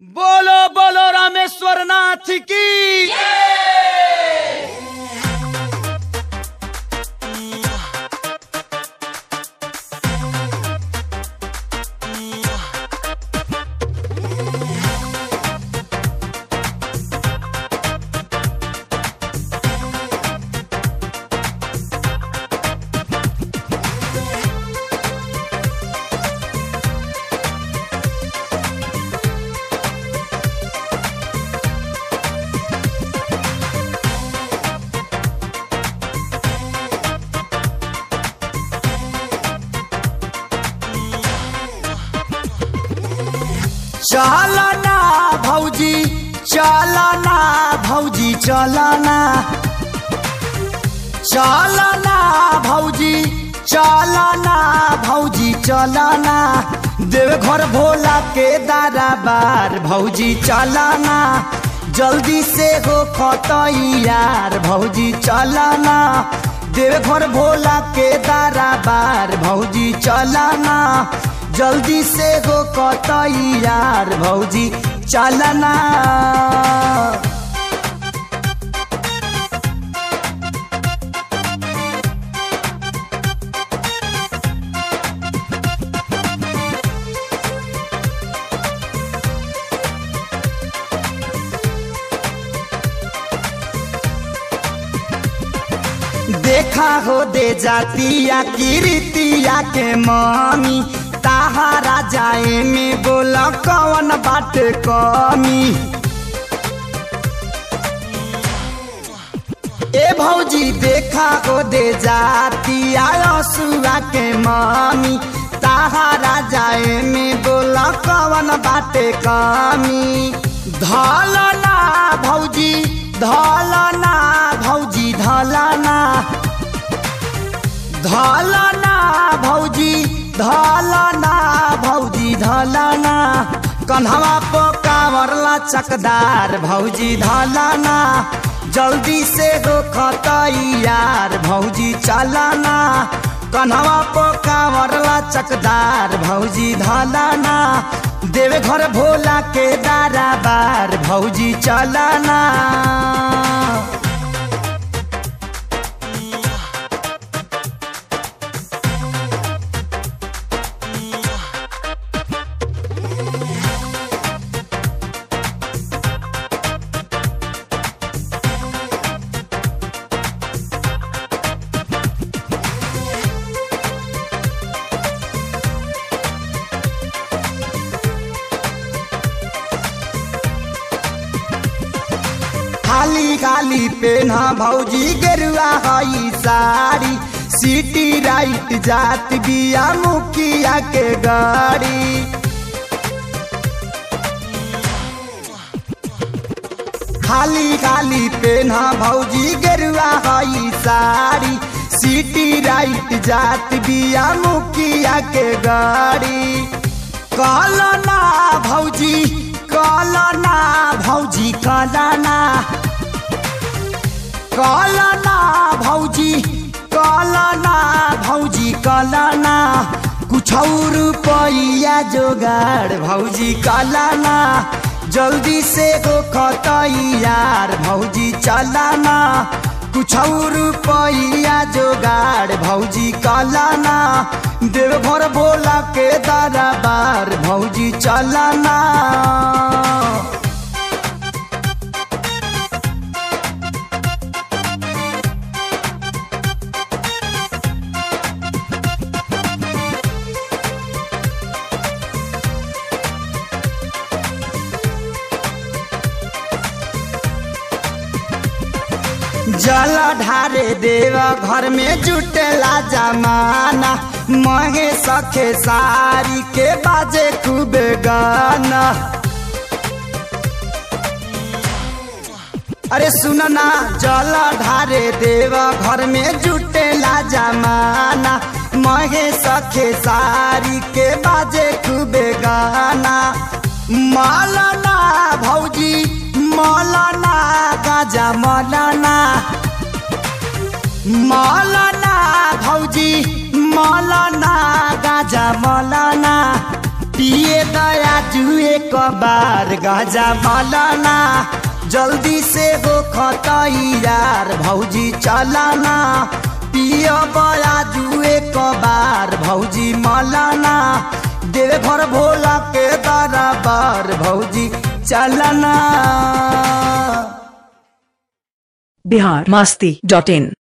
बोलो बोलो रामेश्वर नाथ की चलना भौजी चलना भौजी चलना चलना भौजी चलना भौजी चलना देवघर भोला के दरबार भौजी चलना जल्दी से हो खतैयार भौजी चलना देवघर भोला के दरबार भौजी चलना जल्दी से हो कतैयार भौजी चलना देखा हो दे जातिया कीर्तिया के मामी ताहारा जाए में बोला कौन बात कमी ए भौजी देखा हो दे जातिया सुआ के मामी ताहारा जाए में बोला कौन बात कमी धलना भौजी धलना भौजी धलना धलना भौजी धलना भौजी धलना कन्हवा पोकावरला चकदार भौजी धलना जल्दी से हो खतैयार भौजी चलना कन्हवा पोकावरला चकदार भौजी धलना देवे घर भोला के दाराबार भौजी चलना खाली खाली पेना भौजी गेरुआ हई साड़ी सिटी राइट जात बिया मुखिया के गाड़ी खाली खाली पेना भौजी गेरुआ हई साड़ी सिटी राइट जात बिया मुखिया के गाड़ी कलना भौजी कलना भौजी कलना कलना भौजी कलना भौजी कलना कुछ रुपया जोगाड़ भौजी कलना जल्दी से हो खतैयार भौजी चलना कुछ रुपया जोगाड़ भौजी कलना देवघर भोला के दरबार भौजी चलना जल ढारे देव घर में जुटेला जमाना महे सखे सारी के बाजे खूब गाना अरे सुनना जल ढारे देव घर में जुटेला जमाना महे सखे सारी के बाजे खूब गाना मालना भौजी मौलाना गाजा मौलाना मौलाना भौजी मौलाना गाजा मौलाना पिए दया जुए कबार गजा मलना जल्दी से हो खतैयार भौजी चलना पिय बया जुए कबार भौजी मलना देवे घर भोला के दरबार भौजी चलना बिहार मस्ती डॉट इन